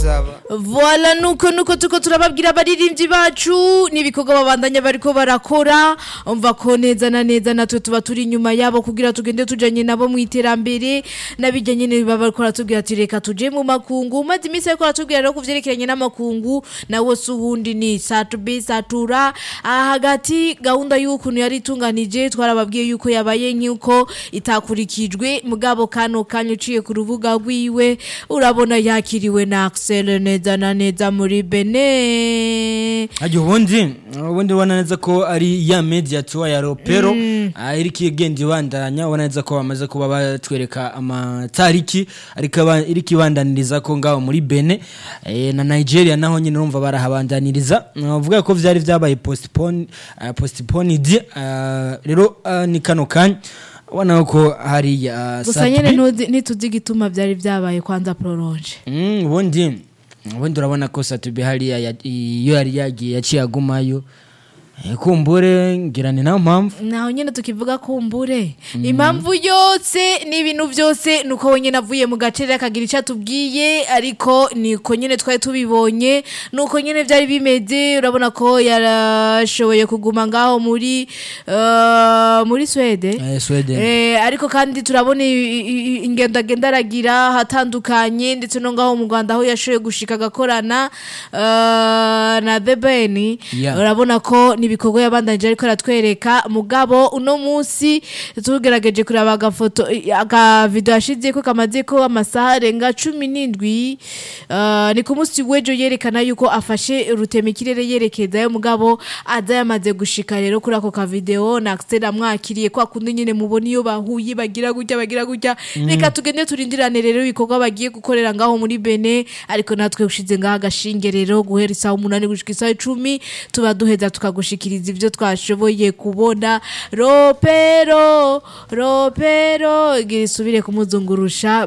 ndagusaba Voila nuko nuko tuko turababwira abaririmbyi bacu n'ibikorwa babandanya bariko barakora umva ko neza na neza natwe tuba turi inyuma yabo kugira tugende tujanye nabo mu iterambere nabijya nyene baba bariko baratubwira ati reka tuje mu makungu maze iminsi ariko baratubwira rero kuvyerekeranye n'amakungu nawo si uwundi ni satubi satura aha hagati gahunda y'ukuntu yari itunganije twarababwiye yuko yabaye nk'uko itakurikijwe mugabo kano kanya uciye ku rubuga rwiwe urabona yakiriwe na Axel neza na neza muri Benin Ajya ubundi ubundi ubona neza ko ari ya media tour ya Ropero ah, iriko igenda ibandanya ubona neza ko bamaze kuba batwereka amatariki ariko aba- iriko ibandaniriza ko ngaho muri Benin eh, na Nigeria naho nyine urumva barahabandaniriza uvuga ko vyari vyabaye postpone uh, postponed ah, rero ah, ni kano kanya ubona ko hari uh, gusa nyene ntuzi- ntituzi igituma vyari vyabaye kwanza prolonge Mm, ubundi ubundi urabona ko satubi hariya ya- iyo yari yagiye yaciye agumayo Eh, kumbure ngira ni nayo mpamvu naho nyene tukivuga kumbure impamvu yose n'ibintu byose nuko wenyine avuye mu gace rero akagira icyo atubwiye ariko niko nyine twari tubibonye nuko nyine byari bimeze urabona ko yarashoboye kuguma ngaho muri eh, muri Swede Eh, Sweden Eh, ariko kandi turabona i- i- i- ingendo agenda aragira hatandukanye ndetse no ngaho mu Rwanda aho yashoboye gushika agakorana eh, na The Ben Yeah. urabona ko n'ibikorwa yabandanije ariko aratwereka mugabo uno munsi tugerageje kureba agafoto aga video yashize ko kamaze ko amasaha arenga cumi n'indwi eh, ni ku munsi w'ejo yerekana yuko afashe rutema ikirere yerekezayo mugabo aza yamaze gushika rero kuri ako ka video na Axel amwakiriye kwa kundi nyine mubona iyo bahuye bagira gutya bagira gutya reka tugende turindirane rero ibikorwa bagiye gukorera ngaho muri Bene ariko natwe ushize ngaho agashinge rero guhera isaha umunani gushika isaha icumi tuba duheza tukagushikiriza ivyo twashoboye kubona ropero ropero igira isubire kumuzungurusha